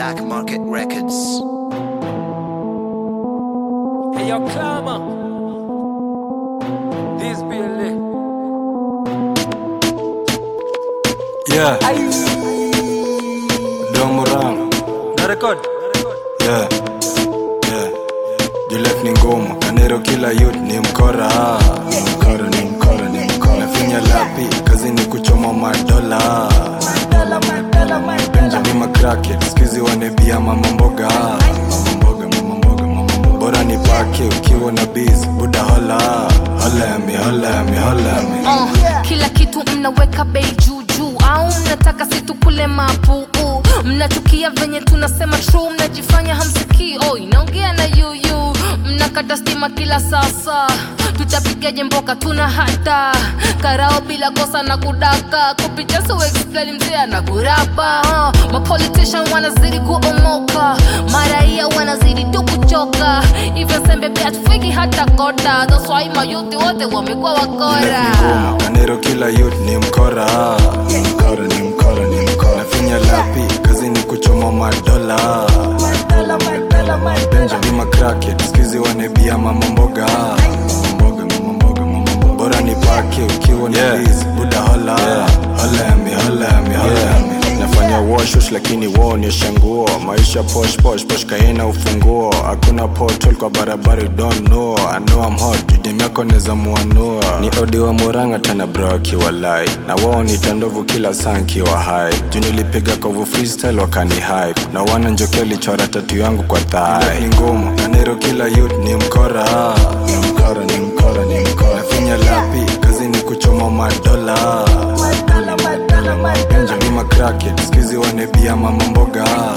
Black Market Records. Hey, yo, Clama. This be a lit. Yeah. Domurang. Na record. Yeah. Yeah. Juliet ni ngumu. Kanero kila youth ni mkora. Ni mkora, ni mkora, ni mkora. Nafinya lapi, kazi ni kuchoma madola. Benjamin McCracken, skizi wanebia mama mboga. Mama mboga, mama mboga, mama mboga. Bora ni pake ukiwa na biz, buda hola. Hola ya mi, hola ya mi, hola ya mi. uh, kila kitu mnaweka bei juu juu au mnataka situkule mapuu mnachukia venye tunasema true mnajifanya hamsikii oh, inaongea na yuyu mnakata stima kila sasa tutapigaje mboka tuna hata karao bila kosa na kudaka kupitia so explain mzee na kurapa uh, mapolitician wanazidi kuomoka maraia wanazidi tu kuchoka hivyo sembe pia tufiki hata kota that's why mayuthi wote wamekuwa wakora ngumu kanero kila youth ni mkora ni mkora ni mkora ni mkora nafinya lapi kazi ni kuchoma madola benjamin macracket skizi wanebia mama mboga mama mboga mama mboga mama mboga bora ni pake ukiwa na Yeah. biz buda hola hola ya mi hola ya mi hola ya mi nafanya washush lakini waonyesha nguo maisha posh posh posh kaina ufunguo hakuna portal kwa barabara you don't know I know I'm hot judem yako neza muanua ni odi wa muranga tena bro akiwa lai na wao ni tandovu kila saa nkiwa hai juu nilipiga kovu freestyle wakani hype na wana njoke lichora tatu yangu kwa thai ni ngumu kanero kila youth ni mkora ni mkora ni mkora ni mkora nafinya lapi kazi ni kuchoma madola benjamin macracket skizi wanebia mama mboga